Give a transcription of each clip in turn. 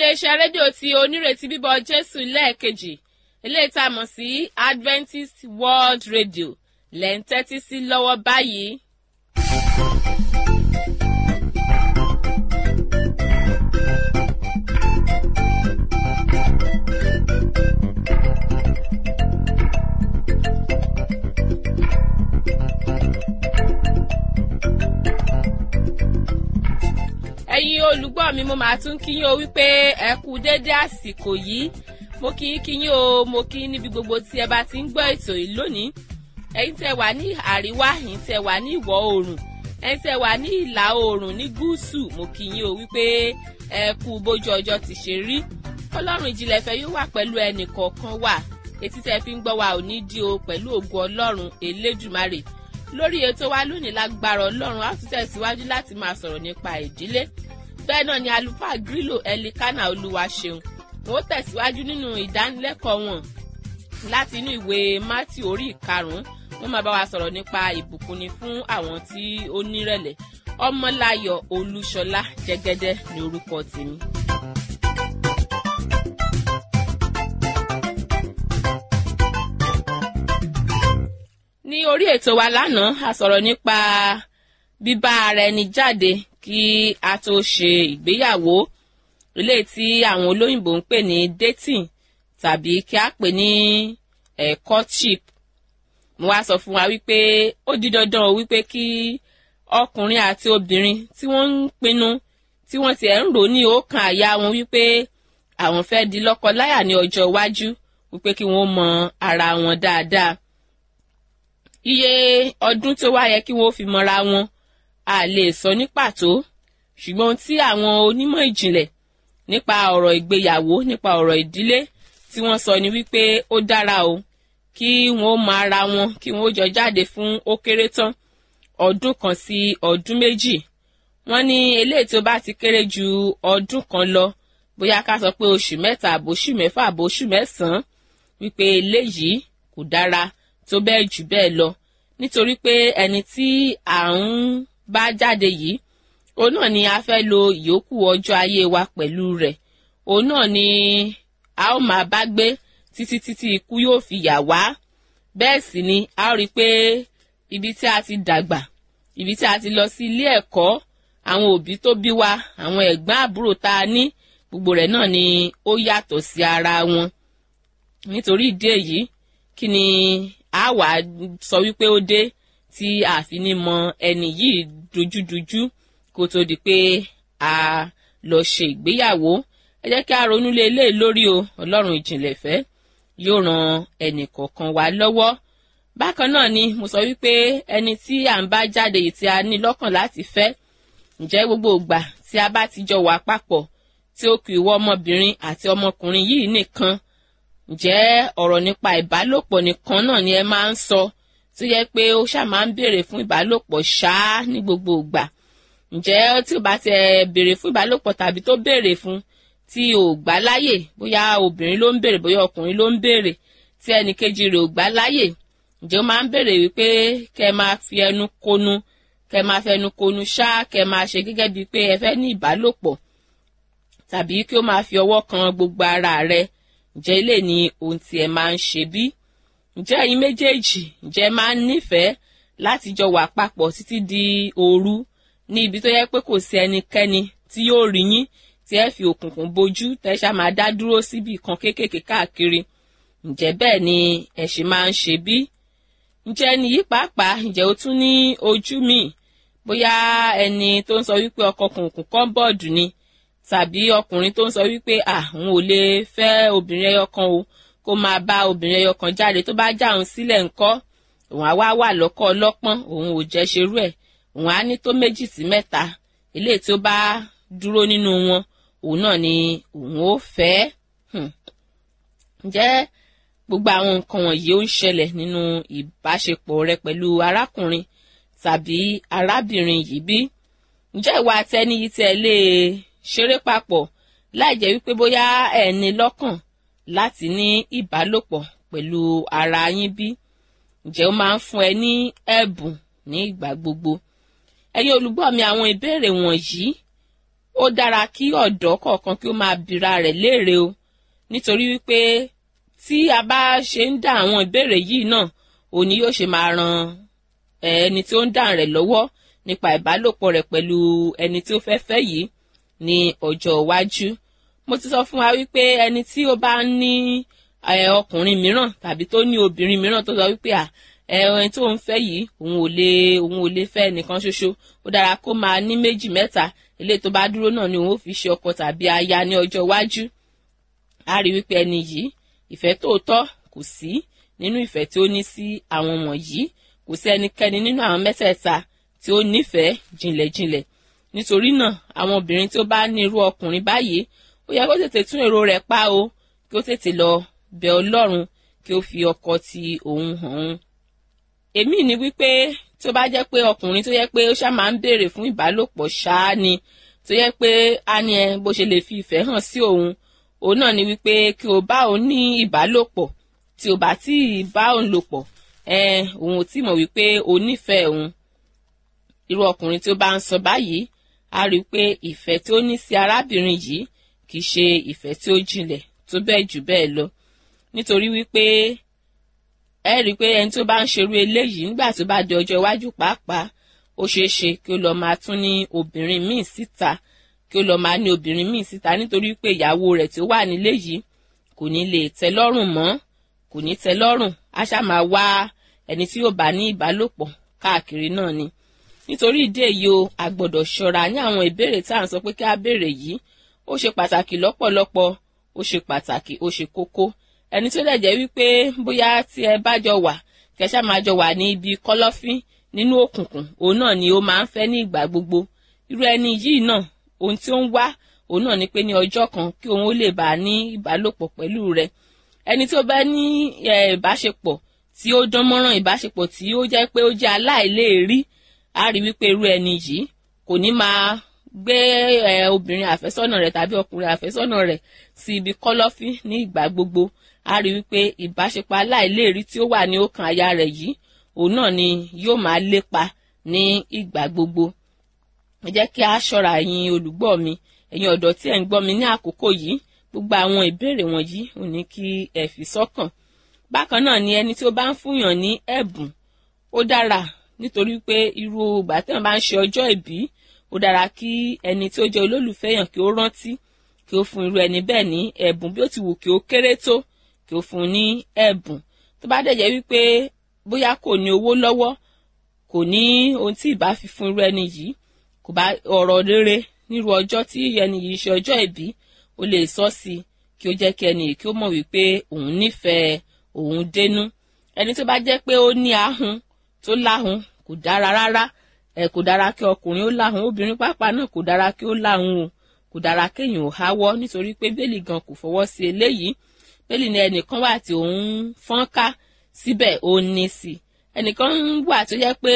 iléeṣẹ́ rédíò tí onírètí bíbọ̀ jésù lẹ́ẹ̀kejì eléyìí tá a mọ̀ sí adventist world radio lẹ́ ń tẹ́tí sí lọ́wọ́ báyìí. ẹ̀yin olùgbọ́ mi mo máa tún kí yín o wípé ẹ kú déédé àsìkò yìí mo kí yín kí yín o mo kí yín níbi gbogbo tí ẹ bá ti ń gbọ́ ètò yìí lónìí ẹ̀yin tẹ́ wà ní àríwá ẹ̀yin tẹ́ wà ní ìwọ̀ oòrùn ẹ̀yin tẹ́ wà ní ìlà oòrùn ní gúúsù mo kí yín o wípé ẹ kú bójú ọjọ́ ti ṣe rí ọlọ́run ìjìnlẹ̀ fẹ́ yóò wà pẹ̀lú ẹnì kọ̀ọ̀kan wà etí tẹ́ fi ń gbọ́ wa ò ní dí o pẹ̀lú ògo ọlọ́run elédùmarè lórí ètò wa lónìí lágbára ọlọ́run á tún tẹ̀síwájú láti máa sọ̀rọ̀ nípa ìdílé bẹ́ẹ̀ náà ni àlùfáà grílò ẹlikánà olúwa ṣeun wọ́n tẹ̀síwájú nínú ìdánilẹ́kọ̀ọ́ wọn láti inú ìwé mátì orí ìkarùn-ún wọ́n máa bá wa sọ̀rọ̀ nípa ìbùkúnni fún àwọn tí ó nírẹ̀lẹ̀ ọmọláyọ̀ olúṣọlá jẹ́gẹ́dẹ́ ní orúkọ tèmi. ní orí ètò wa lánàá a sọ̀rọ̀ nípa bíbá ara ẹni jáde kí a tó ṣe ìgbéyàwó ilé tí àwọn olóyìnbó ń pè ní dating tàbí kí a pè ní eh, courtship mo wá sọ fún wa wípé ó di dandan o wípé kí ọkùnrin àti obìnrin tí wọ́n ń pinnu tí wọ́n tiẹ̀ ń rò ní ọkàn àyà wọn wípé àwọn fẹ́ di lọ́kọ-láyà ní ọjọ́ iwájú wípé kí wọ́n mọ ara wọn dáadáa iye ọdún tó wá yẹ kí wọ́n fi mọra wọn a lè sọ ní pàtó ṣùgbọ́n tí àwọn onímọ̀ ìjìnlẹ̀ nípa ọ̀rọ̀ ìgbéyàwó nípa ọ̀rọ̀ ìdílé tí wọ́n sọ ni wípé ó dára o kí wọ́n mọ ara wọn kí wọ́n jọ jáde fún ó kéré tán ọdún kan sí ọdún méjì wọ́n ní eléyìí tó bá ti kéré ju ọdún kan lọ bóyá ká sọ pé oṣù mẹ́ta àbóṣù mẹ́fà àbóṣù mẹ́sàn-án wípé eléyìí kò dára tó bẹ́ẹ̀ jù bẹ́ẹ̀ lọ nítorí pé ẹni tí à ń bá jáde yìí òun náà ni a fẹ́ lo ìyókù ọjọ́ ayé wa pẹ̀lú rẹ̀ òun náà ni a ó máa bá gbé títí títí ikú yóò fi yà wá bẹ́ẹ̀ sì ni a ó rí i pé ibi tí a ti dàgbà ibi tí a ti lọ sí ilé ẹ̀kọ́ àwọn òbí tó bí wa àwọn ẹ̀gbọ́n àbúrò tá a ní gbogbo rẹ̀ náà ni ó yàtọ̀ sí ara wọn nítorí ìdí èyí kí ni a wà sọ wípé ó dé tí a fi ní mọ ẹni yìí dojúdojú kó tó di pé a lọ ṣe ìgbéyàwó ẹ jẹ́ kí a ronú lé eléyìí lórí o ọlọ́run ìjìnlẹ̀ fẹ́ yóò ran ẹnì kọ̀ọ̀kan wa lọ́wọ́ bákan náà ni mo sọ wípé ẹni tí à ń bá jáde yìí tí a ní lọ́kàn láti fẹ́ ǹjẹ́ gbogbo ìgbà tí a bá ti jọ wà papọ̀ tí ó kù ìwọ ọmọbìnrin àti ọmọkùnrin yìí nìkan ǹjẹ́ ọ̀rọ̀ nípa ìbálòpọ̀ nìkan náà ni ẹ máa ń sọ tó yẹ pé ó ṣáà máa ń béèrè fún ìbálòpọ̀ ṣáá ní gbogbo ìgbà ǹjẹ́ tí ò bá ti béèrè fún ìbálòpọ̀ tàbí tó béèrè fún tí ò gbà láyè bóyá obìnrin ló ń béèrè bóyá ọkùnrin ló ń béèrè tí ẹnì kejì rẹ̀ ò gbà láyè ǹjẹ́ ó máa ń béèrè wípé kẹ́ ẹ máa fi ẹnu konu kẹ́ ẹ máa fẹnu konu ṣáá kẹ́ ẹ máa ṣe gẹ́gẹ́ bíi pé ẹ fẹ́ ní ìbálòpọ̀ tàbí kí ó máa fi ọwọ́ kan gbogbo ara rẹ̀ ǹjẹ́ ilé ni ohun tí ẹ máa ń ṣe bí? ǹjẹ́ ẹ̀yin méjèèjì ǹjẹ́ ẹ máa ń nífẹ̀ẹ́ láti jọ wà papọ̀ títí di òru ní ibi tó yẹ pé kò sí ẹnikẹ́ni tí yóò rí yín tí ẹ fi òkùnkùn bojú tẹ́ṣà máa dá dúró síbi kan kéékèèké káàkiri ǹjẹ́ bẹ́ẹ̀ ni ẹ ṣe máa ń ṣe bí? ǹjẹ́ ẹni yìí pàápàá ǹjẹ́ ó tún ní ojú míì bóyá ẹni tó ń sọ wípé ọkọ kùnkùn kọ́ńbọ̀dù ni tàbí ọkùnrin tó ń sọ wípé àwọn ò lè fẹ́ obìnrin ẹyọ kan o kó máa bá obìnrin ẹyọ kan jáde tó bá já òun sílẹ̀ ńkọ́ òun á wá wà lọ́kọ́ ọlọ́pọ́n òun ò jẹ́ ṣerú ẹ̀ òun á ní tó méjì sí mẹ́ta eléyìí tí ó bá dúró nínú wọn òun náà ni òun ó fẹ́ ǹjẹ́ gbogbo àwọn nǹkan wọ̀nyí ó ń ṣẹlẹ̀ nínú ìbáṣepọ̀ rẹ pẹ̀lú arákùnrin tàbí arábìnrin yìí bí ǹjẹ́ ìwà àtẹni yìí tẹ̀ lè ṣeré papọ̀ láì jẹ́ wípé bóyá ẹ̀ ní lọ́kàn láti ní ìbálòpọ̀ pẹ̀lú ara yín bí ǹjẹ́ ó máa ń fún ẹ ní ẹ̀bùn ní ìgbà gbogbo ẹ̀yin olùgbọ́ mi àwọn ìbéèrè wọ̀nyí ó dára kí ọ̀dọ́ kọ̀ọ̀kan kí ó máa bira rẹ̀ léèrè o nítorí wípé tí a bá ṣe ń dá àwọn ìbéèrè yìí náà òní yóò ṣe máa ran ẹni tí ó ń dá rẹ̀ lọ́wọ́ nípa ìbálòpọ̀ rẹ̀ pẹ̀lú ẹni tí ó fẹ́ fẹ́ yìí ní ọjọ́ iwájú mo ti sọ fún wa wípé ẹni tí ó bá ní ọkùnrin mìíràn tàbí tó ní obìnrin mìíràn tó sọ wípé à ẹni tó ń fẹ́ yìí òun ò lè òun ò lè fẹ́ nìkan ṣoṣo ó dára kó máa ní méjì mẹ́ta eléyìí tó bá dúró náà ni òun ó fi ṣe ọkọ tàbí aya ní ọjọ́ iwájú a rí wípé ẹni yìí ìfẹ́ tòótọ́ kò sí nínú ìfẹ́ tí ó ní sí àwọn wọ̀nyí kò sí ẹnikẹ́ni nínú àwọn mẹ́tẹ̀ẹ̀ta tí ó nífẹ̀ẹ́ jìnlẹ̀jìnlẹ̀ nítorí náà àwọn obìnrin tí ó bá ní irú ọkùnrin báyìí ó yẹ kó tètè tún èrò rẹ̀ pa o kí ó tètè lọ bẹ̀ Ọlọ́run kí ó fi ọkọ ti òun hàn án èmi ni wípé tí ó bá jẹ́ pé ọkùnrin tó yẹ pé ó ṣáà máa ń béèrè fún ìbálòpọ̀ ṣáá ni tó yẹ pé á ní ẹ bó ṣe lè fi ìfẹ́ hàn sí òun òun náà ni wípé kí o bá òun ní ìbálòpọ̀ tí o bá tí ì bá òun lò pọ̀ ẹ òun ò tí mọ̀ wípé o nífẹ̀ẹ́ òun irú ọkùnrin tí ó bá ń sọ báyìí á rí i pé ìfẹ́ tí ó ní sí arábìnrin yìí kì í ṣe ìfẹ́ tí ó jinlẹ̀ tó bẹ́ẹ̀ jù bẹ́ẹ̀ lọ nítorí wípé ẹ rí i pé ẹni tó bá ń ṣerú eléyìí nígbà tó bá di ọjọ́ iwájú pàápàá ó ṣeé ṣe kí ó lọ máa tún ní obìnrin míì síta kí ó lọ máa ní obìnrin míì síta nítorí pé ìyàwó rẹ̀ tí ó wà nílé yìí kò ní lè tẹ́ lọ́rùn mọ́ kò ní tẹ́ lọ́rùn á ṣáà máa wá ẹni tí yóò bá ní ìbálòpọ̀ káàkiri náà ni nítorí ìdí èyí o a gbọ́dọ̀ ṣọ́ra ní àwọn ìbéèrè tí à ń sọ pé kí á béèrè yìí ó ṣe pàtàkì lọ́pọ̀lọpọ̀ ó ṣe pàtàkì ó ṣe kókó ẹni tó dẹ̀ jẹ́ wípé bóyá tí ẹ bá jọ wà kẹṣá máa jọ wà ní ibi kọ́lọ́fín nínú òkùnkùn òun náà ni ó máa ń fẹ́ ní ìgbà gbogbo irú ẹni yìí náà ohun tí ó ń wá òun náà ni pé ní ọjọ́ kan kí òun ó lè bá a ní ìbálòpọ̀ pẹ̀lú rẹ̀ ẹni tó bá ní ìbáṣepọ̀ tí ó dán mọ́rán ìbáṣepọ̀ tí ó jẹ́ pé ó jẹ́ aláìléèrí á rí wípé irú ẹni yìí kò ní máa gbé obìnrin àfẹ́sọ́nà rẹ̀ tàbí ọkùnrin àfẹ́sọ́nà rẹ̀ sí ibi kọ́lọ́fín ní ìgbà gbogbo a rí wípé ìbáṣepọ̀ aláìléèrí tí ó wà ní ọkàn aya rẹ̀ yìí òun náà ni yóò máa lépa ní ìgbà gbogbo ẹ jẹ́ kí a ṣọ́ra ẹ̀yin olùgbọ́ mi ẹ̀yin ọ̀dọ́ tí ẹ̀ ń gbọ́ mi ní àkókò yìí gbogbo àwọn ìbéèrè wọ̀nyí ò ní kí ẹ fi sọ́kàn bákan náà ni ẹni tí ó bá ń fúnyàn ní ẹ̀bùn ó dára nítorí pé irú ìgbà tí wọ́n bá ń ṣe ọjọ́ ìbí ó dára kí ẹni tí ó jẹ́ olólùfẹ́ yàn kí ó rántí kí ó fún irú ẹni bẹ́ẹ̀ ní ẹ̀bùn bí ó ti wù kí ó kéré tó kí ó fún un ní ẹ̀bùn tó bá dẹ̀ jẹ́ wípé bóyá kò ní owó lọ́wọ́ kò ní ohun tí ìbá fi fún irú ẹni yìí kò bá ọ̀rọ̀ rere nírú ọjọ́ tí ẹni yìí ṣe ọjọ́ ìbí ó lè sọ sí i kí ó jẹ́ kí ẹni yìí kí ó mọ̀ wípé òun nífẹ̀ẹ́ òun dénú ẹni tó bá jẹ́ pé ó ní ahun tó láhun kò dára rárá ẹ kò dára kí ọkùnrin ó láhun obìnrin pàápàá náà kò dára kí ó láhun o kò dára kéèyàn ò háwọ́ nítorí pé bẹ́ẹ̀lì gan kò fọwọ́ sí eléyìí bẹ́ẹ̀lì ni ẹnìkan wà tí òun fọ́n ká síbẹ̀ ó ní sí ẹnìkan wà tó yẹ pé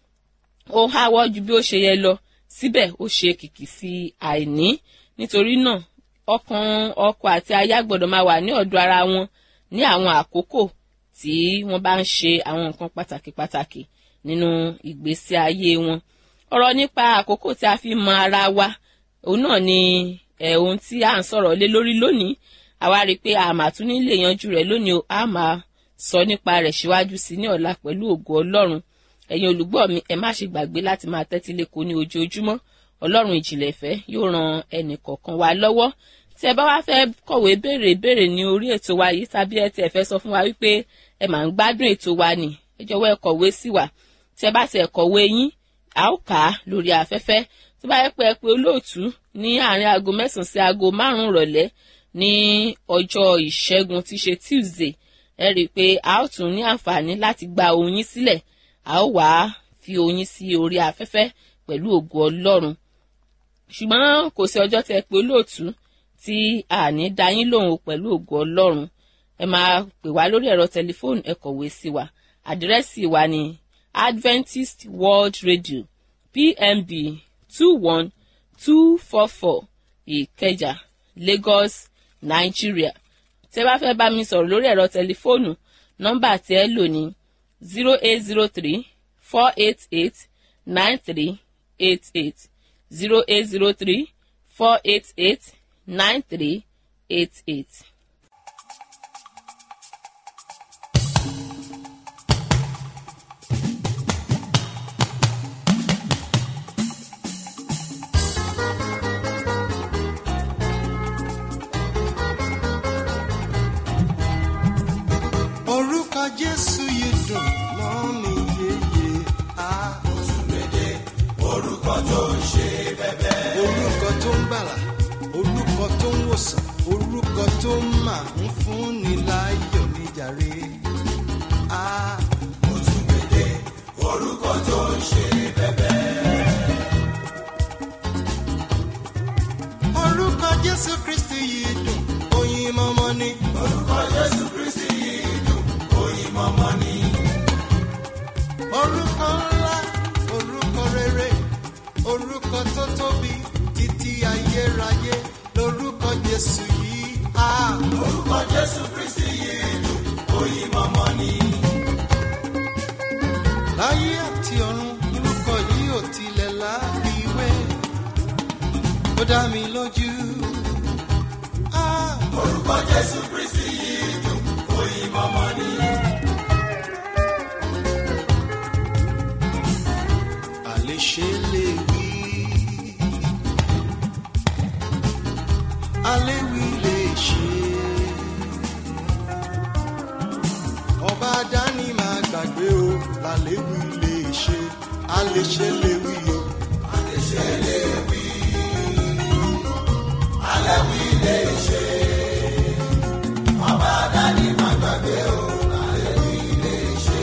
ó háwọ́ ju bí ó ṣe yẹ lọ síbẹ̀ ó ṣe kìkì sí àìní nítorí náà ọkàn ọkọ àti aya gbọ́dọ̀ máa wà ní ọ̀dọ̀ ara wọn ní àwọn àkókò tí wọ́n bá ń ṣe àwọn nǹkan pàtàkì pàtàkì nínú ìgbésí ayé wọn ọ̀rọ̀ nípa àkókò tí a fi mọ ara wa òun náà ni ẹ̀ ohun tí à ń sọ̀rọ̀ lé lórí lónìí àwa rí i pé a máa tún nílé yanjú rẹ̀ lónìí o a máa sọ nípa rẹ̀ síwájú sí ní ọ̀la pẹ̀lú ògo ọlọ́run ẹ̀yin olùgbọ́ mi ẹ má ṣe gbàgbé láti máa tẹ́tí lẹ́kọ̀ọ́ ní ojoojúmọ́ ọlọ́run ìjìnlẹ̀ ìfẹ́ yóò ran ẹnì kọ̀ọ̀kan wa lọ́wọ́ tí ẹ bá wá fẹ́ kọ̀wé béèrè béèrè ní orí ètò wa yìí tàbí ẹ tí ẹ fẹ́ sọ fún wa wípé ẹ máa ń gbádùn ètò wa nì ẹ jọ̀wọ́ ẹ kọ̀wé sí wa tí ẹ bá ti ẹ kọ̀wé yín a ó kà á lórí afẹ́fẹ́ tó bá yẹ pé ẹ pé olóòtú ní àárín aago mẹ́sàn-án sí aago márùn-ún rọ̀lẹ́ ní ọjọ́ ìṣẹ́gun tí ṣe tuesday ẹ rí i pé a ó tún ní àǹfààní láti gba oyin sílẹ̀ a ó wàá fi oyin sí orí afẹ́fẹ́ pẹ̀lú ògo ọlọ́run ṣùgbọ́n kò sí ọjọ́ tẹ pé olóòtú tí a ní dá yín lóhùn pẹ̀lú ògo ọlọ́run ẹ máa pè wá lórí ẹ̀rọ tẹlifóònù ẹ kọ̀wé sí wa àdírẹ́sì wa ni adventist world radio pmb two one two four four ìkẹjà lagos nigeria tẹ bá fẹ́ bá mi sọ̀rọ̀ lórí ẹ̀rọ tẹlifóònù nọ́mbà tí ẹ lò ní zero eight zero three four eight eight nine three eight eight zero eight zero three four eight eight nine three eight eight. orúkọ jésù yìí dùn mọ́ mi yéye á. orúkọ tó ń ṣe bẹ́bẹ́. orúkọ tó ń gbàlà orúkọ tó ń wòsàn orúkọ tó máa ń fúnni láyọ̀ níjàre. á. orúkọ tó ń ṣe bẹ́bẹ́. orúkọ jésù kristi yìí dùn oyin mọ́mọ́ ni. orúkọ jésù kristi yìí dùn oyin mọ́mọ́ ni. orúkọ ńlá orúkọ rere orúkọ tó tóbi títí ayérayé lórúkọ jésù yìí. á. orúkọ jésù kristi yìí dùn oyin mọ́mọ́ ni. láyé àti ọ̀run orúkọ yìí ò tilẹ̀ láfiwé ó dá mi lójú. Ah, orúkọ jésù kristi yìí dùn oyin mọ́mọ́ ni. àléṣe lè wí aléwì lè ṣe ọba dání máa gbàgbé o làléwì lè ṣe aléṣe lè wí o. àléṣe lè wí aléwì lè ṣe ọba dání máa gbàgbé o làléwì lè ṣe.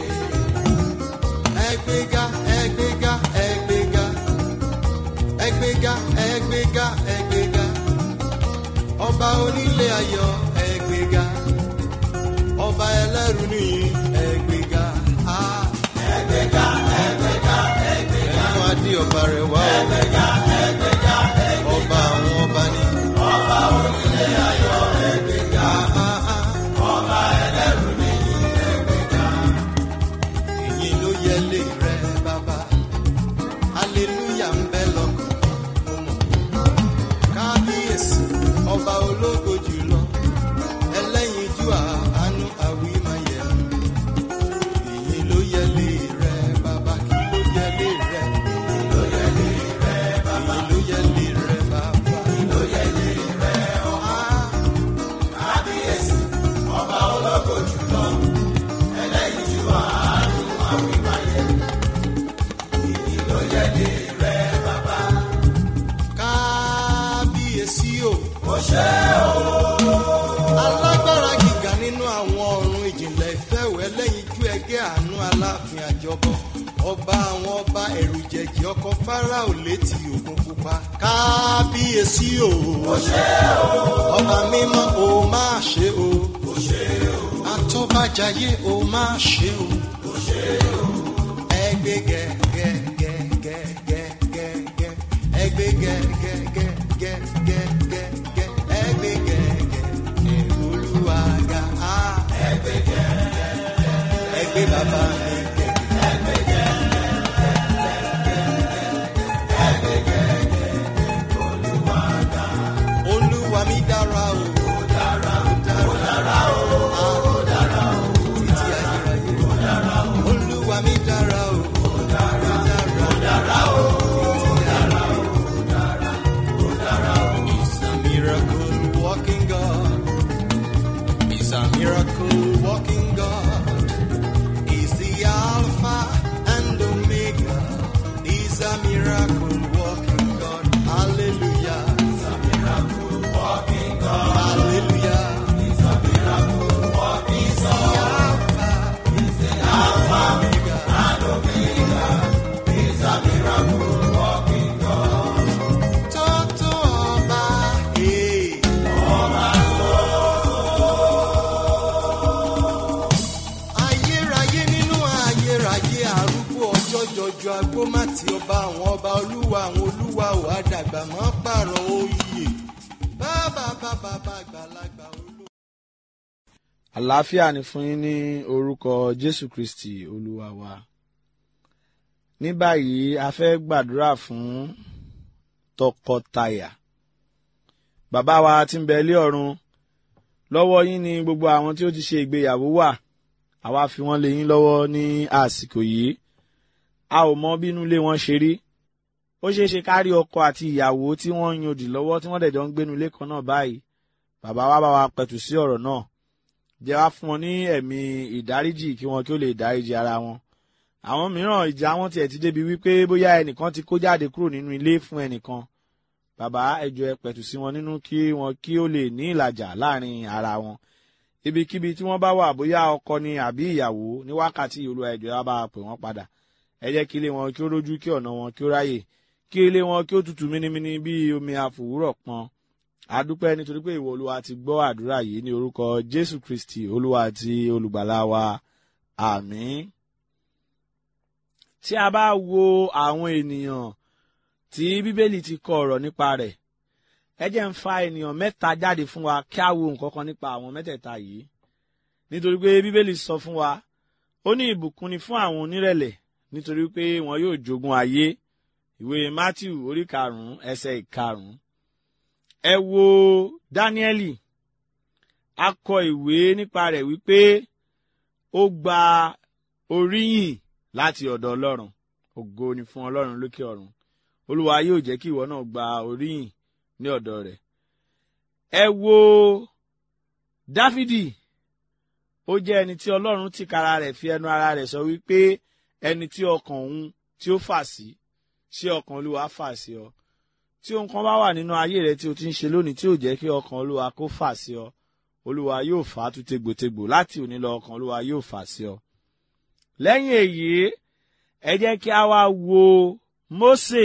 ẹgbẹ́gá ẹgbẹ́gá ẹgbẹ́gá ẹgbẹ́gá ẹgbẹ́gá ẹgbẹ́gá ọba onílé ayọ̀ ẹgbẹ́gá ọba ẹlẹ́rù nìyí ẹgbẹ́gá á. ẹgbẹ́gá ẹgbẹ́gá ẹgbẹ́gá ẹnu adé ọba rẹ̀ wá o. ẹgbẹ́gá ẹgbẹ́gá ẹgbẹ́gá ọba àwọn ọba ní. ọba onílé ayọ̀ ẹgbẹ́gá ọba ẹlẹ́rù nìyí ẹgbẹ́gá. èyí ló yẹ lé rẹ bàbá hallelujah ń bẹ lọkàn mo mọ̀ kábíyèsí ọba ológo jùlọ ẹlẹ́yinjú àánú àwímáyẹ èyí ló yẹ lé rẹ bàbá kí ló yẹ lé rẹ èyí ló yẹ lé rẹ bàbá èyí ló yẹ lé rẹ bàbá èyí ló yẹ lé rẹ ọ̀há kábíyèsí ọba ológo jùlọ ẹlẹ́yinjú àánú àwímáyẹ èyí ló yẹ lé rẹ bàbá kábíyèsí o. ó ṣe o. alágbára gíga nínú àwọn ọ̀run ìjìnlẹ̀ ìfẹ́wẹ́ lẹ́yìn ju ẹgẹ́ àánú aláàfin àjọbọ ọba àwọn ọba ẹ̀rù jẹ̀jẹ̀ ọkọ̀ fáráò létí òkun pupa. kábíyèsí o. ó ṣe o. ọba mímọ́ o máa ṣe o. ó ṣe o. atọ́bàjáyé o máa ṣe o. ó ṣe o. ẹgbẹ́ gẹ́gẹ́gẹ́gẹ́gẹ́gẹ́ ẹgbẹ́ gẹ́gẹ́gẹ́gẹ́gẹ́ ẹgbẹ́ gẹ́gẹ́ olúwaga á. ẹgbẹ́ gẹ́gẹ́ ẹgbẹ́ bàbá mi gẹ́gẹ́. olúwa mi dára o. ó dára ó dára ó dára ó títí ayérayé. ó dára ó olúwa mi dára o. ó dára ó dára ó títí ayérayé. He's a miracle walking God. He's a miracle walking God. He's the Alpha and Omega. He's a miracle walking God. Hallelujah. He's a miracle walking God. Hallelujah. He's a miracle walking He's the Alpha. He's the Alpha and Omega. He's a miracle walking God. Tótó ọba, ee. ayérayé nínú ayérayé arúgbó ọjọ́ jọjọ agbómátì ọba àwọn ọba olúwa àwọn olúwa ò àdàgbà mọ́ pààrọ̀ oyè bàbá bàbá àgbàlagbà olú. àlàáfíà ni fún yín ní orúkọ jésù kristi olúwa wa ní báyìí a fẹ́ gbàdúrà fún tọkọtaya bàbá wa tí ń bẹ ilé ọ̀run lọ́wọ́ yín ni gbogbo àwọn tí ó ti ṣe ìgbéyàwó wà àwa fi wọ́n lé yín lọ́wọ́ ní àsìkò yìí a ò mọ bínú ilé wọn ṣe rí ó ṣeé ṣe ká rí ọkọ àti ìyàwó tí wọ́n ń yòdì lọ́wọ́ tí wọ́n dẹ̀ jọ ń gbénu ilé kan náà báyìí bàbá wa bá wa pẹ̀tù sí ọ̀rọ̀ náà jẹ́ wá fún wọn ní ẹ̀mí ìdáríjì kí wọn kí ó lè dáríjì ara wọn àwọn mìíràn ìjà wọn tiẹ̀ ti débi wípé bóyá ẹnìkan ti kó jáde kúrò nínú ilé fún ẹnìkan bàbá ẹjọ ẹ pẹ̀tù sí wọn nínú kí wọn kí ó lè ní ìlàjà láàrin ara wọn ibikíbi tí wọ́n bá wà bóyá ọkọ ni àbí ìyàwó ní wákàtí olúwa ẹjọ ẹ bá pè wọ́n padà ẹ jẹ́ kí ilé wọn kí ó rójú kí ọ̀nà wọn kí ó ráyè kí ilé wọn kí ó tutù mínímíní bí omi àfòwúrọ̀ pọn adúpẹ́ nítorí pé ìwọ olúwa ti gbọ́ àdúrà yìí ní orúkọ jésù kristi olúwa àti olùgbàlà wa àmín tí a bá wo àwọn ènìyàn tí bíbélì ti kọ ọ̀rọ̀ nípa rẹ̀ ẹ jẹ́ ń fa ènìyàn mẹ́ta jáde fún wa kí a wo nǹkan kan nípa àwọn mẹ́tẹ̀ẹ̀ta yìí nítorí pé bíbélì sọ fún wa ó ní ìbùkún ni fún àwọn onírẹ̀lẹ̀ nítorí pé wọn yóò jogún ayé ìwé matthew orí karùnún ẹsẹ̀ ìkarùnún ẹ wo dáníẹ́lì a kọ ìwé nípa rẹ̀ wípé ó gba oríyìn láti ọ̀dọ̀ ọlọ́run ògo ni fún ọlọ́run lókè ọ̀run olúwa yóò jẹ́ kí ìwọ náà gba oríyìn ní ọ̀dọ̀ rẹ̀ ẹ wo dáfídì ó jẹ́ ẹni tí ọlọ́run tìkára rẹ̀ fi ẹnu ara rẹ̀ sọ wípé ẹni tí ọkàn òun tí ó fà sí ṣé ọkàn olúwa fà sí ọ tí ohun kan bá wà nínú ayé rẹ tí o ti ń ṣe lónìí tí ò jẹ́ kí ọkàn olúwa kó fà sí ọ olúwa yóò fà á tú tegbòtegbò láti òní lọ ọkàn olúwa yóò fà sí ọ. lẹ́yìn èyí ẹ jẹ́ kí a wá wo mósè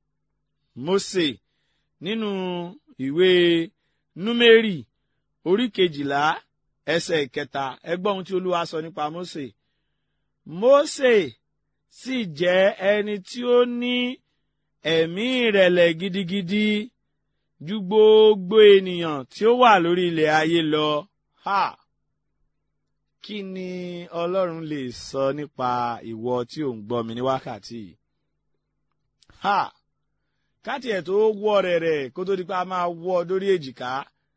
mósè nínú ìwé númérì orí kejìlá ẹsẹ̀ ìkẹta ẹ gbọ́ ohun tí olúwa sọ nípa mósè mósè sì jẹ́ ẹni tí ó ní ẹ̀mí ìrẹ̀lẹ̀ gidigidi ju gbogbo ènìyàn tí ó wà lórí ilẹ̀ ayé lọ. Ha! Kí ni Ọlọ́run lè sọ nípa ìwọ tí ò ń gbọ́ mi ní wákàtí yìí? Ha! Káti ẹ̀ tó wọ́ rẹ̀ rẹ̀ kó tó di pé a máa wọ́ dórí èjìká.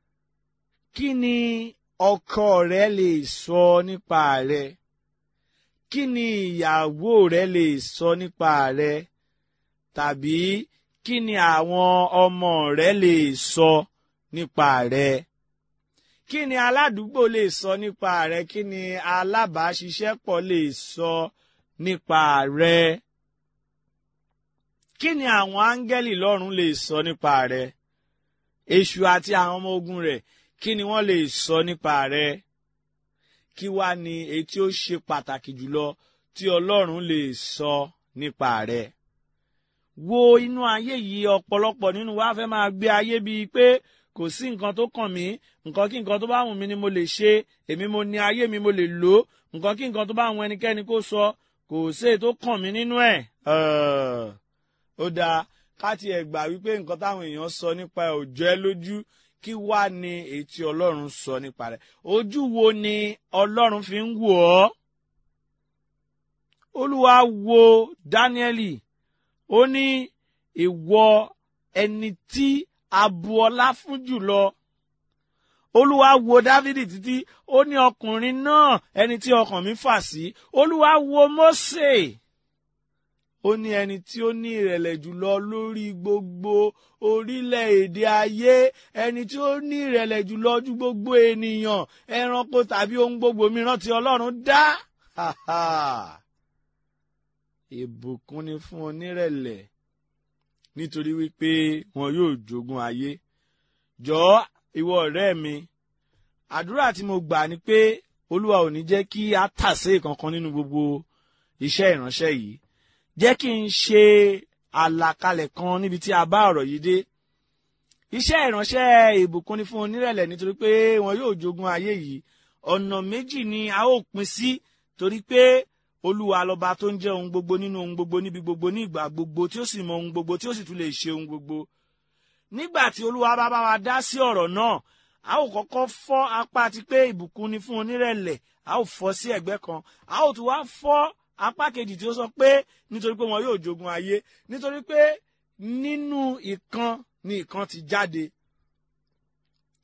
Kí ni ọkọ rẹ lè sọ nípa rẹ? Kí ni ìyàwó rẹ lè sọ nípa rẹ? tàbí kí ni àwọn ọmọ rẹ lè sọ nípa rẹ kí ni aládùúgbò lè sọ nípa rẹ kí ni alábàáṣiṣẹ́pọ̀ lè sọ nípa rẹ kí ni àwọn áńgẹ́lì lọ́run lè sọ nípa rẹ èṣù àti àwọn ọmọ ogun rẹ̀ kí ni wọ́n lè sọ nípa rẹ kí wá ni èyí tí ó ṣe pàtàkì jùlọ tí Ọlọ́run lè sọ nípa rẹ wo inú ayé yìí ọ̀pọ̀lọpọ̀ nínú wa fẹ́ máa gbé ayé bíi pé kò sí nǹkan tó kàn mí nǹkan kí nǹkan tó bá wù mí ni mo lè ṣe èmi mo ní ayé mi mo lè lò ó nǹkan kí nǹkan tó bá wù ẹnikẹ́ni kó sọ kò sí èyí tó kàn mí nínú ẹ̀. ó dáa ká tiẹ̀ gbà wípé nǹkan táwọn èèyàn sọ nípa ẹ̀ ò jẹ́ lójú kí wá ní èyí tí ọlọ́run sọ nípa rẹ̀ ojú wo ni ọlọ́run fi ń wò ọ́ olúwa wo dáníẹ́lì ó ní ìwọ ẹni tí a bu ọlá fún jùlọ olúwa wo dávidi títí ó ní ọkùnrin náà ẹni tí ọkàn mi fà sí olúwa wo mósè ó ní ẹni tí ó ní ìrẹ̀lẹ̀ jùlọ lórí gbogbo orílẹ̀-èdè ayé ẹni tí ó ní ìrẹ̀lẹ̀ jùlọ ju gbogbo ènìyàn ẹranko tàbí ohun gbogbo mìíràn tí ọlọ́run dá. Ha ha ìbùkún ni fún onírẹ̀lẹ̀ nítorí wípé wọn yóò jogún ayé jọ̀ọ́ ìwọ ọ̀rẹ́ mi àdúrà tí mo gbà ni pé olúwa ò ní jẹ́ kí a tàsé kankan nínú gbogbo iṣẹ́ ìránṣẹ́ yìí jẹ́ kí n ṣe àlàkalẹ̀ kan níbi tí a bá ọ̀rọ̀ yìí dé iṣẹ́ ìránṣẹ́ ìbùkún ni fún onírẹ̀lẹ̀ nítorí pé wọn yóò jogún ayé yìí ọ̀nà méjì ni a ó pín sí torí pé olúwa lọba tó ń jẹ́ ohun gbogbo nínú ohun gbogbo níbi gbogbo ní ìgbà gbogbo tí ó sì mọ ohun gbogbo tí ó sì tún lè ṣe ohun gbogbo nígbà tí olúwa bá bá wa dá sí ọ̀rọ̀ náà a ó kọ́kọ́ fọ́ apá ti pé ìbùkún ni fún onírẹ̀lẹ̀ a ó fọ́ sí ẹ̀gbẹ́ kan a ó tún wá fọ́ apá kejì tí ó sọ pé nítorí pé wọn yóò jogun ayé nítorí pé nínú ìkan ni ìkan ti jáde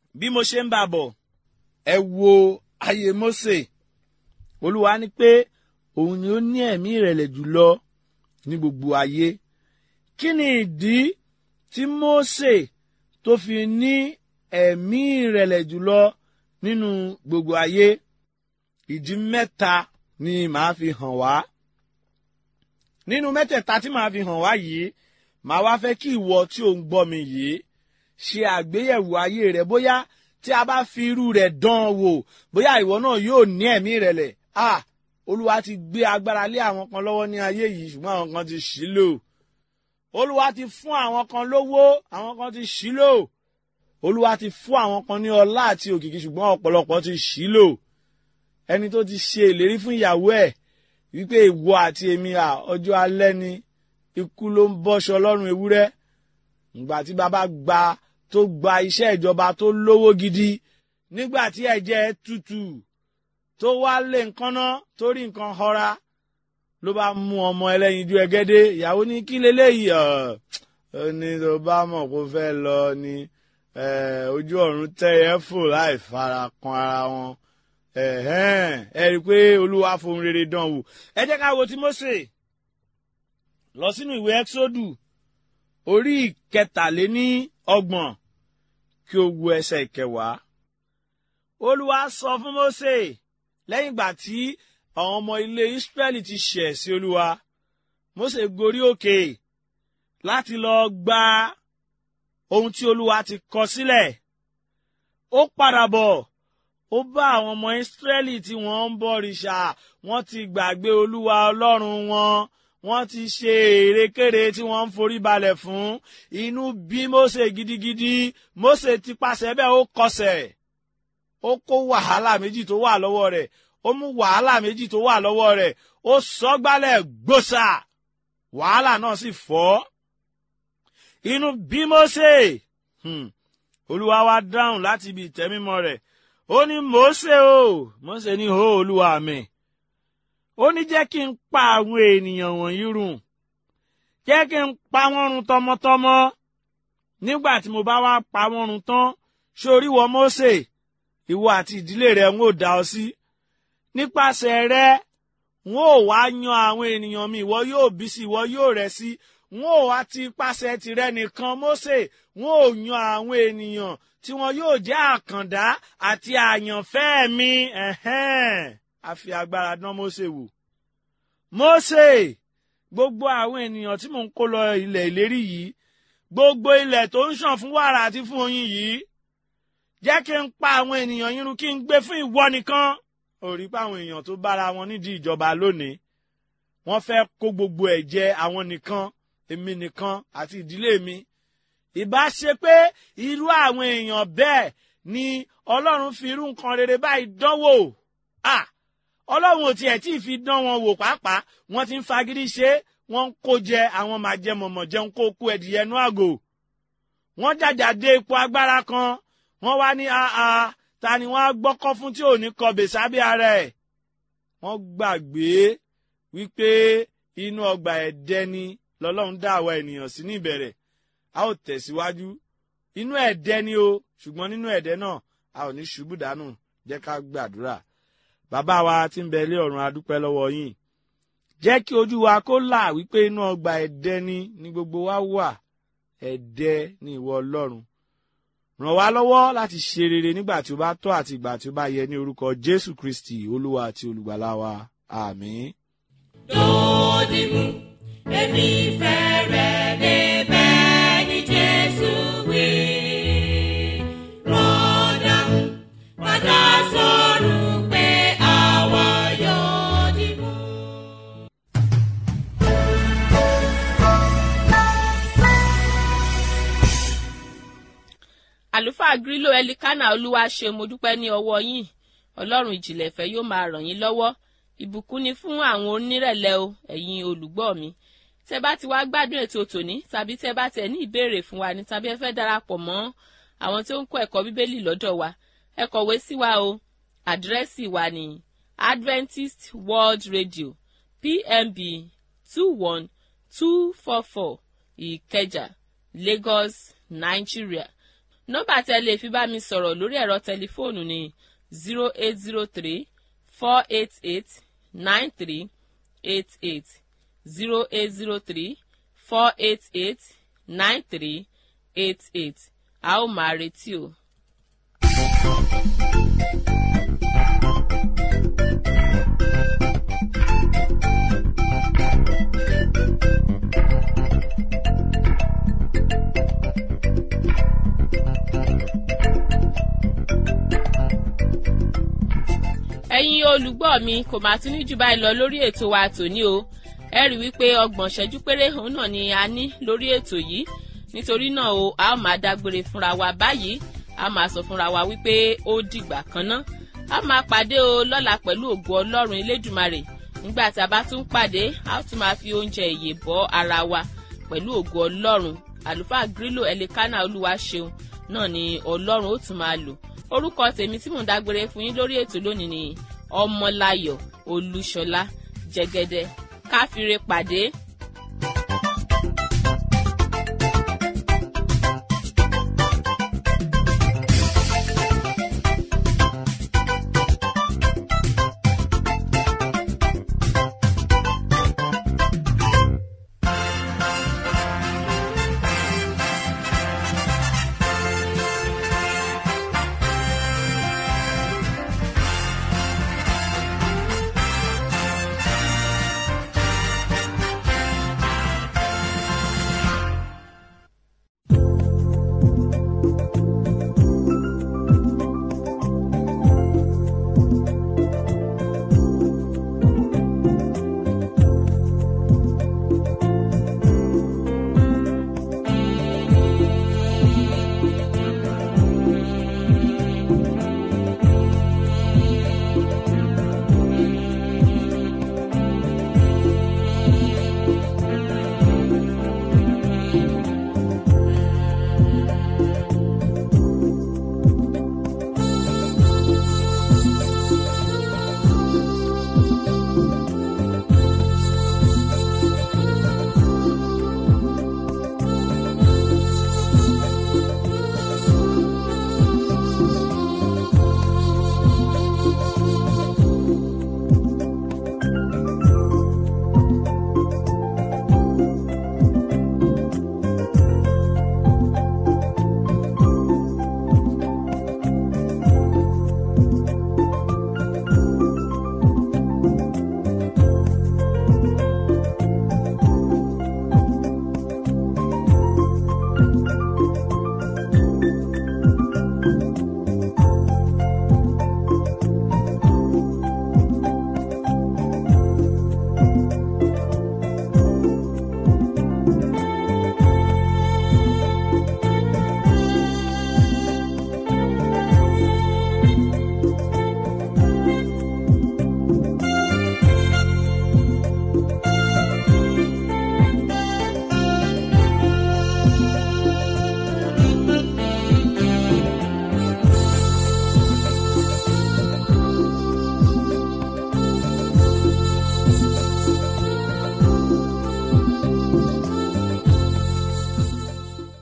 bí mo ṣe ń bá bọ̀ ẹ wo ayé Mósè olúwa ní pé òun ni ó ní ẹ̀mí ìrẹ̀lẹ̀ jùlọ ní gbogbo ayé kí ni ìdí tí Mósè tó fi ní ẹ̀mí ìrẹ̀lẹ̀ jùlọ nínú gbogbo ayé ìdí mẹ́ta ni màá fi hàn wá nínú mẹ́tẹ̀ẹ̀ta tí màá fi hàn wá yìí màá wá fẹ́ kí ìwọ tí ò ń gbọ́ mi yìí ṣe àgbéyẹ̀wò ayé rẹ bóyá tí a bá fi irú rẹ̀ dán an wò bóyá ìwọ náà yóò ní ẹ̀mí ìrẹ̀lẹ̀ ah olúwa ti gbé agbára lé àwọn kan lọ́wọ́ ní ayé yìí ṣùgbọ́n àwọn kan ti ṣì lò olúwa ti fún àwọn kan lówó àwọn kan ti ṣì lò olúwa ti fún àwọn kan ní ọlá àti òkìkí ṣùgbọ́n ọ̀pọ̀lọpọ̀ ti ṣì lò ẹni tó ti ṣe ìlérí fún ìyàwó ẹ̀ wípé ìwọ àti èmi à ọjọ́ alẹ́ ni ikú ló ń bọ́ṣọ lọ́rùn ewúrẹ́ ìgbà tí bàbá gba tó gba iṣẹ́ ìjọba tó lówó gidi nígbà tí ẹ̀jẹ̀ tutù tó wá lé nǹkan ná tó rí nǹkan họra ló bá mú ọmọ ẹlẹ́yinjú ẹgẹ́dẹ́ ìyàwó ní kí leléyìí ọ̀ ó ní tó bá mọ̀ kó fẹ́ lọ ni ojú ọ̀run tẹ́yẹ fò láì fara kan ara wọn ẹ rí i pé olúwa fohùn rere dán wò ẹ jẹ́ ká wo ti Mósè lọ sínú ìwé ẹ́xódù orí ìkẹtàléní ọgbọ̀n kí o wo ẹsẹ̀ ìkẹwàá olúwa sọ fún Mósè lẹ́yìn ìgbà tí àwọn ọmọ ilé Ísírẹ́lì ti ṣẹ̀ sí olúwa Mósè gorí òkè láti lọ gba ohun tí olúwa ti kọ sílẹ̀ ó padà bọ̀ ó bá àwọn ọmọ Ísírẹ́lì tí wọ́n ń bọ̀rìṣà wọ́n ti gbàgbé olúwa ọlọ́run wọn wọ́n ti ṣe èrèkèrè tí wọ́n ń forí balẹ̀ fún inú bí Mósè gidigidi Mósè ti pàṣẹ bẹ́ẹ̀ ó kọsẹ̀ ó kó wàhálà méjì tó wà lọ́wọ́ rẹ̀ ó mú wàhálà méjì tó wà lọ́wọ́ rẹ̀ ó sọ gbálẹ̀ gbòòsà wàhálà náà sì fọ́ inú bí Mósè olúwa wá dáhùn láti ibi ìtẹ́mímọ́ rẹ̀ ó ní Mósè o Mósè ní hó olúwa mi ó ní jẹ́ kí n pa àwọn ènìyàn wọ̀nyí run jẹ́ kí n pa wọ́n run tọmọtọmọ nígbà tí mo bá wá pa wọ́n run tán sórí wọ Mósè ìwọ àti ìdílé rẹ ń ò dá ọ sí nípasẹ̀ rẹ n ó wá yan àwọn ènìyàn mi ìwọ yóò bí sí ìwọ yóò rẹ̀ sí n ó wá ti pàṣẹ tìrẹ nìkan Mósè n ó yan àwọn ènìyàn tí wọn yóò jẹ́ àkàndá àti àyànfẹ́ mi a fi agbára dán Mósè wò Mósè gbogbo àwọn ènìyàn tí mò ń kó lọ ilẹ̀ ìlérí yìí gbogbo ilẹ̀ tó ń ṣàn fún wàrà àti fún oyin yìí jẹ́ kí n pa àwọn ènìyàn yín run kí n gbé fún ìwọ nìkan ò rí pé àwọn èèyàn tó bára wọn nídìí ìjọba lónìí wọ́n fẹ́ kó gbogbo ẹ̀ jẹ àwọn nìkan èmi nìkan àti ìdílé mi ìbá ṣe pé irú àwọn èèyàn bẹ́ẹ̀ ni ọlọ́run fi irú nǹkan rere báyìí dánwò ah ọlọ́run ò tiẹ̀ tí ì fi dán wọn wò pàápàá wọ́n ti ń fagídí ṣe wọ́n ń kó jẹ àwọn máa jẹ mọ̀mọ̀ jẹun kó kú ẹ̀dìyẹ nú àgò wọ́n jàjà dé ipò agbára kan wọ́n wá ní àà ta ni wọ́n á gbọ́kọ́ fún tí ò ní kọbè sábẹ́ ara ẹ̀ wọ́n gbàgbé wípé inú ọgbà ẹ̀dẹ́ ni lọ́lọ́run dá àwa ènìyàn sí ní ìbẹ̀rẹ̀ a ó tẹ̀síwájú inú ẹ̀dẹ́ ni o ṣùgbọ́n nínú ẹ̀dẹ́ náà a ò ní ṣubú dànù jẹ́ ká gbàdúrà bàbá wa tí ń bẹ ilé ọ̀run adúpẹ́ lọ́wọ́ yín jẹ́ kí ojú wa kó là wípé inú ọgbà ẹ̀dẹ́ ni ní gbogbo wa wà ẹ̀dẹ́ ni ìwọ ọlọ́run ràn wá lọ́wọ́ láti ṣe rere nígbà tí ó bá tọ́ àti ìgbà tí ó bá yẹ ní orúkọ jésù kristi olúwa àti olùgbàlà wa àmín. Dòdìmú, èmi fẹ́ rẹ̀ débẹ̀ ní Jésù wí. Rọ́dàmú, padà sọ̀rọ̀ pé àwa yóò dìmú. àlùfáà grílò ẹlikánà olúwa ṣe mo dúpẹ́ ní ọwọ́ yín ọlọ́run ìjìnlẹ̀ ìfẹ́ yóò máa ràn yín lọ́wọ́ ìbùkún ni fún àwọn onírẹ̀lẹ̀ o ẹ̀yin olùgbọ́ mi tẹ́ bá ti wá gbádùn ètò tòní tàbí tẹ́ bá tẹ̀ ní ìbéèrè fún wa ní tàbí ẹ fẹ́ darapọ̀ mọ́ àwọn tí ó ń kọ́ ẹ̀kọ́ bíbélì lọ́dọ̀ wa ẹ kọ̀wé sí wa o àdírẹ́sì wa ní Adventist World Radio PMB two one two four four Ìkẹjà Lagos Nigeria nọ́mbà tẹ lè fi bá mi sọ̀rọ̀ lórí ẹ̀rọ tẹlifóònù ni zero eight zero three four eight eight nine three eight eight zero eight zero three four eight eight nine three eight eight a ó máa retí o. ẹ̀yin olùgbọ́ mi kò máa tún ní jù báyìí lọ lórí ètò wa tòní o ẹ rí wípé ọgbọ̀n ṣẹ́jú péré òun náà ni a ní lórí ètò yìí nítorí náà o a ó máa dágbére fúnra wa báyìí a máa sọ fúnra wa wípé ó dìgbà kan ná a máa pàdé o lọ́la pẹ̀lú ògo ọlọ́run elédùmarè nígbà tí a bá tún pàdé a ó tún máa fi oúnjẹ ìyè bọ́ ara wa pẹ̀lú ògo ọlọ́run àlùfáà grílò ẹlẹ́kánná olúwa ṣeun náà ni ọlọ́run ó tún máa lò orúkọ tèmi tí mò ń dágbére fún yín lórí ètò lónìí ni ọmọláyọ̀ olúṣọlá jẹgẹdẹ káfíńre pàdé